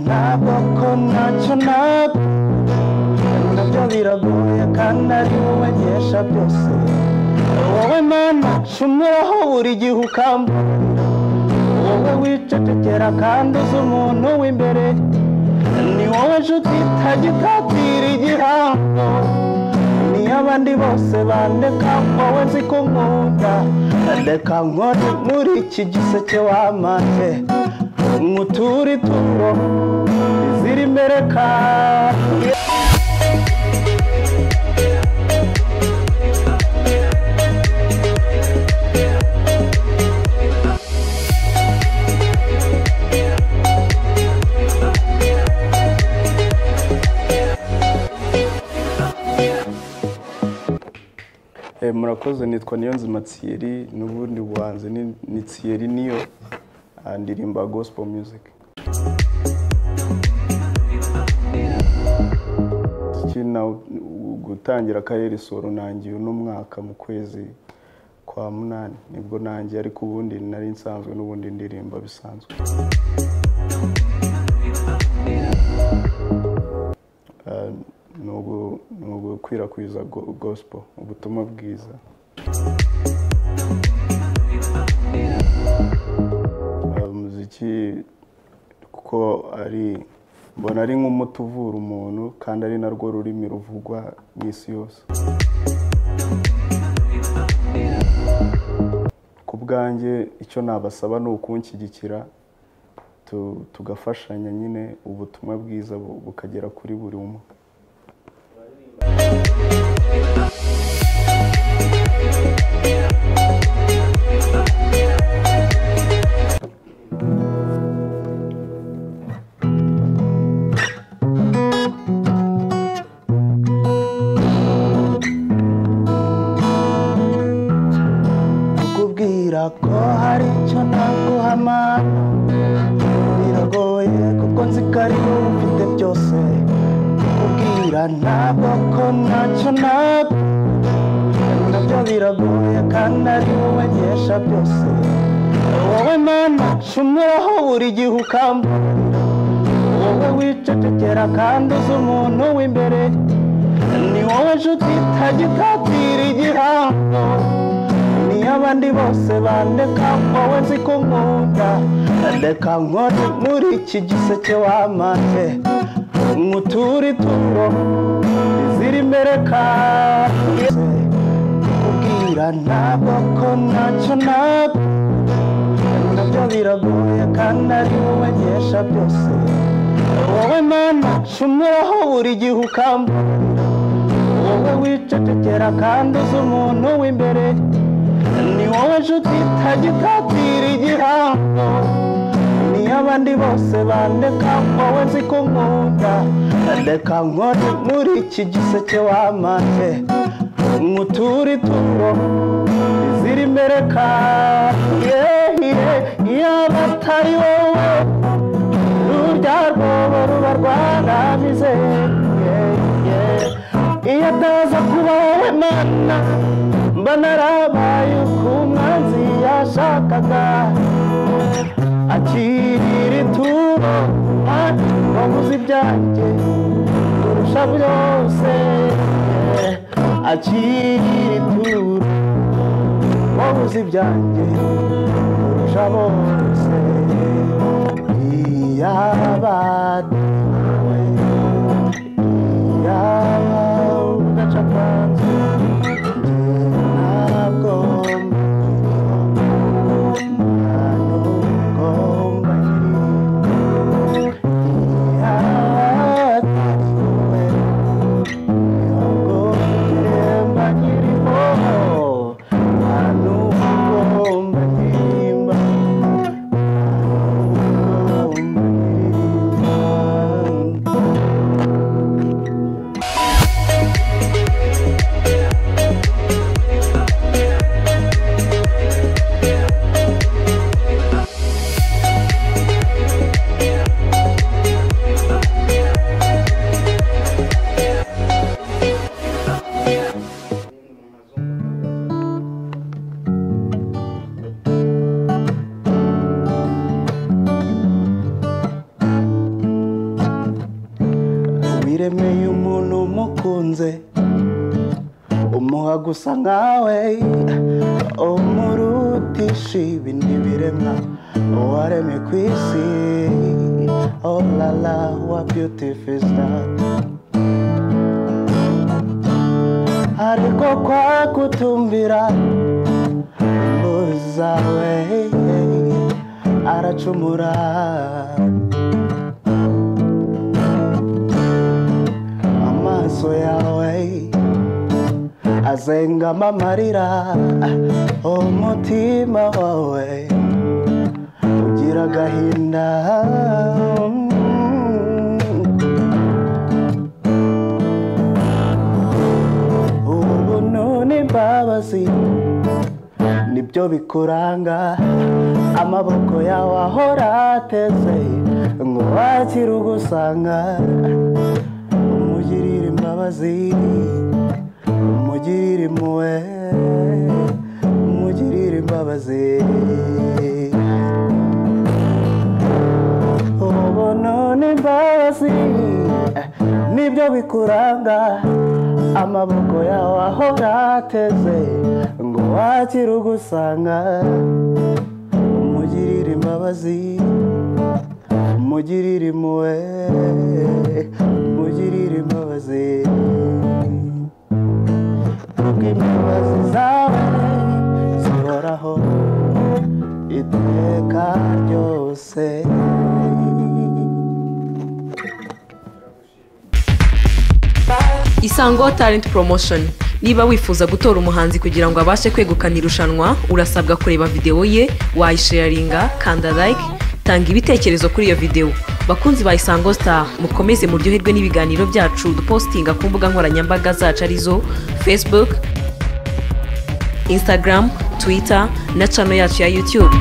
ntabwo ko ntacyo naba nabyo biragoye kandi ari wowe nkesha byose wowe mana nshumiraho buri gihe ukamburira wowe wicecekera kandi uzi umuntu w'imbere ni wowe nshuti itajya itatira igihango niyo abandi bose bandeka wowe nzi ko nkunda reka nkore muri iki giseke wamate umutura ituro iziri imbere kandi Eh, murakoze nitwa niyonzima tsiyeri n'ubundi buhanzi ni- ni tsiyeri niyo ah, ndirimba gospel music Ikina gutangira kayeri soro nangiye uno mwaka mu kwezi kwa munani nibwo nangiye ariko ubundi nari nsanzwe n'ubundi ndirimba bisanzwe Ah, ni ugu- ni ugukwirakwiza go- gospel ubutumwa bwiza Ah, umuziki kuko ari mbona ari nk'umuti uvura umuntu kandi ari narwo rurimi ruvugwa mu isi yose ku bwanjye icyo nabasaba ni ukunshyigikira tu- tugafashanya nyine ubutumwa bwiza bu- bukagera kuri buri umwe kukubwira ko hari icyo naguhamara biragoye kuko nzi ko ari wowe ufite byose kukubwira ntabwo ko ntacyo naba nabyo biragoye kandi ari wowe nkesha byose wowe mana nshumiraho buri gihe ukamburira wowe wicecekera kandi uzi umuntu w'imbere ni wowe nshuti itajya itatira igihango niyo abandi bose bandeka wowe nzi ko nkunda reka nkore muri iki giseke wamate nkutura ituro iziri imbere kandi kubwira ntabwo ko ntacyo naba nabyo biragoye kandi ari wowe nkesha byose wowe mana nshumiraho buri gihe ukamburira wowe wicecekera kandi uzi umuntu w'imbere ni wowe nshuti itajya itatira igihango niyo abandi bose bandeka wowe nzi ko nkunda reka nkore muri iki giseke wamate nkutura ituro iziri imbere kandi iyo abatari wowe urya rwobo ruba rwaramize iyo ataza kuba wowe mana mba narabaye uko umwanzi yashakaga akirira ituro wabuze ibyanjye kurusha byose akirira ituro wabuze ibyanjye kurusha bose iyabadawe iyaba ugaca kanzu ntabwo nta nubwo mbagiriye iyatariwe ntabwo mbagirimo nta nubwo mbagirimo nta nubwo mbagirimo waremeye umuntu umukunze umuha gusa nkawe umurutisha ibindi biremwa waremye ku isi oh la la wa beautiful is that ariko kwagutumbira muzawe aracumura amaso yawe azengama amarira umutima wawe ugira agahinda ubuntu n'imbabazi nibyo bikuranga amaboko yawe ahora ateze ngo wakire ugusanga umugirire imbabazi umugirire impuhwe umugirire imbabazi ubuntu n'imbabazi nibyo bikuranga amaboko yawe ahora ateze ngo wakire ugusanga umugirire imbabazi umugirire impuhwe umugirire imbabazi kuko imbabazi zawe zihoraho iteka ryose isango talent promotion niba wifuza gutora umuhanzi kugira ngo abashe kwegukana irushanwa urasabwa kureba videwo ye wayisharinga kanda like tanga ibitekerezo kuri iyo videwo bakunzi ba isango star mukomeze muryoherwe n'ibiganiro byacu dupositinga ku mbuga nkoranyambaga zacu arizo facebook instagram twitter na cano yacu ya youtube